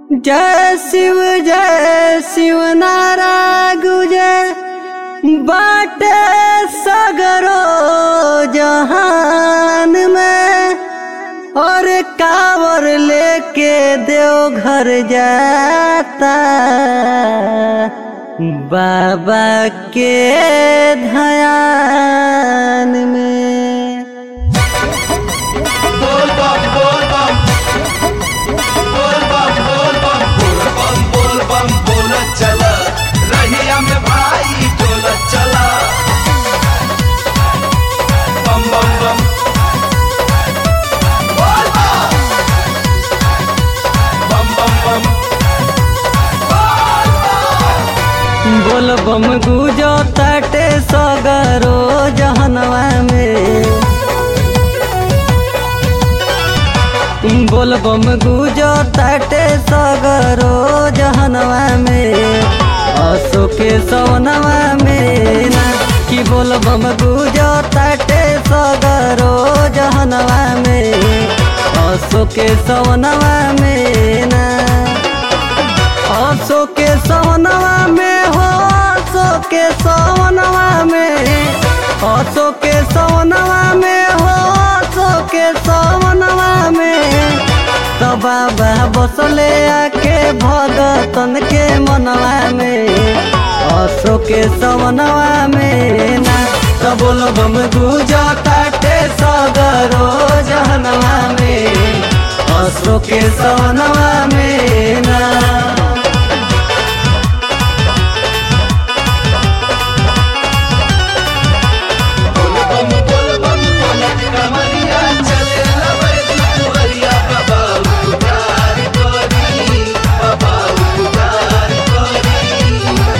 जय शिव जय शिव नारा गुजय बाटे सगरो जहान में और कावर लेके देव घर जाता बाबा के ध्यान में बोल बम बोल बम बोल बम बोल बम बोल बम बोल बम बोल चला रहिया में भाई बोल चला बम बम बम बोल बम बम बम बम बोल बम गुजो ताटे सगरो जहनवा में बोल बम गुजो ताटे सगरो जहनवा में असो के सवनवा में ना कि बोल बम गुजो ताटे सगरो जहनवा में असो के सवनवा में ना असो के सवनवा में हो असो के सवनवा में असो के सवनवा में हो असो के सवनवा में तो बाबा बसले आके भगतन के मनवा में असो के सवनवा में ना तो बोलो बम गुजो ताटे सगरो जहनवा में असो के सवनवा में ना बोल बम बोल बम बोल कमरिया चले लवे दुहरिया बाबा उतार कोरी बाबा उतार कोरी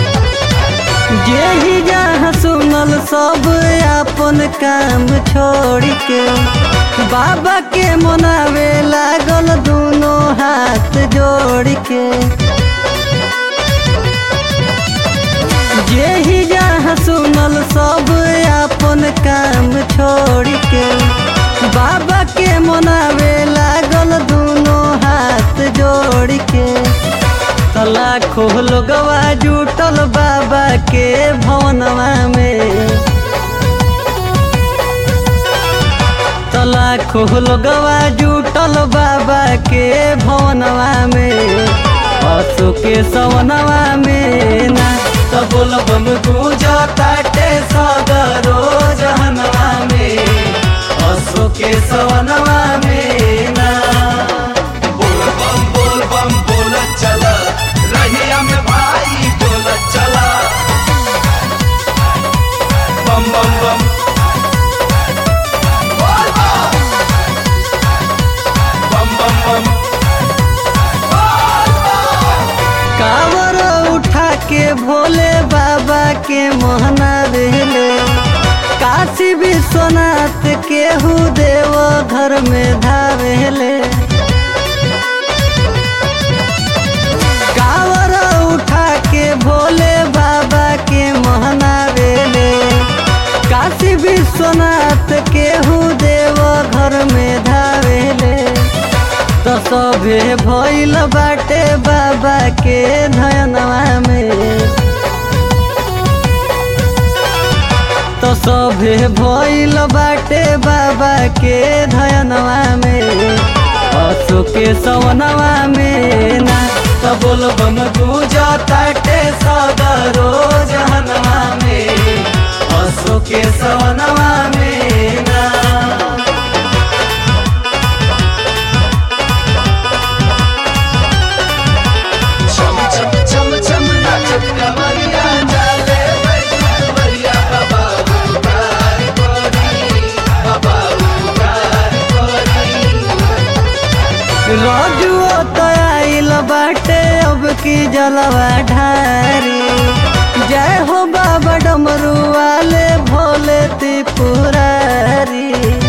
जेहि जहाँ सुनल सब अपन काम छोड़ के बाबा के मनावे लागल दोनों हाथ जोड़ के जेहि जहाँ सुनल सब अपन काम छोड़ के बाबा के मनावे लागल दोनों हाथ जोड़ के लाखों लोगवा जुटल बाबा के भवनवा में लाखों लोगवा जुटल बाबा के भवनवा में असो के सवनवा में ना तो बोल बम पूजा ताटे सगरो जहनवा में असो के सवनवा में ना बोल बम बोल बम बोल चला रहिया में भाई बोल चला बम बम बम बोल बम बम बम कावर उठा के भोले बाबा के मोहना रहले काशी विश्वनाथ के देव घर में धावेले कावर उठा के भोले बाबा के मोहना रहले काशी विश्वनाथ के देव घर में धावेले तो सभे भइल बाटे बाबा के धनवा में तो सभे भइल बाटे बाबा के धनवा में असो के सवनवा में ना तो बोल बम पूजा ताटे सदरो जहनवा में असो के सवनवा में ना चम चम चम चम नाचत कमरिया चले दुहरिया बाबा उतार कोरी बाबा उतार कोरी रजुओ तो आइल बाटे अब की जलवा ढारी जय हो बाबा डमरू वाले भोले त्रिपुरारी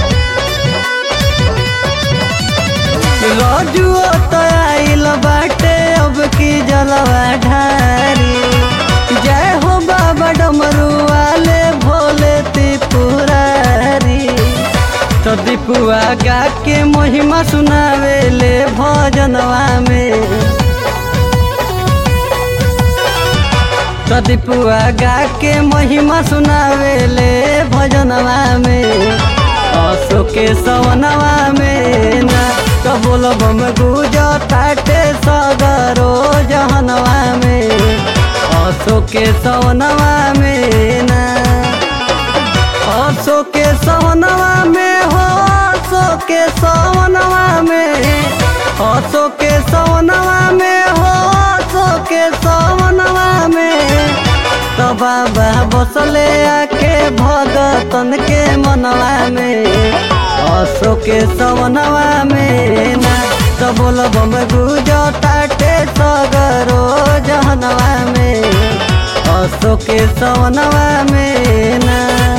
रजुओ तो आइल बाटे अब की जलवा ढारी जय हो बाबा डमरू वाले भोले त्रिपुरारी तो दीपुआ गा के महिमा सुनावे ले भजनवा में प्रदीपुआ गा के महिमा सुनावेले भजनवा में असो के सवनवा में ना कबोल बम गुज ताटे सगरो जहनवा में असो के सवनवा में ना असो के सवनवा में हो असो के सवनवा में असो के सवनवा में हो असो के सवनवा में तो बाबा बसले आके भगतन के मनवा में असो के सवनवा में ना तो बोल बम गुज ताटे सगरो जहनवा में असो के सवनवा में ना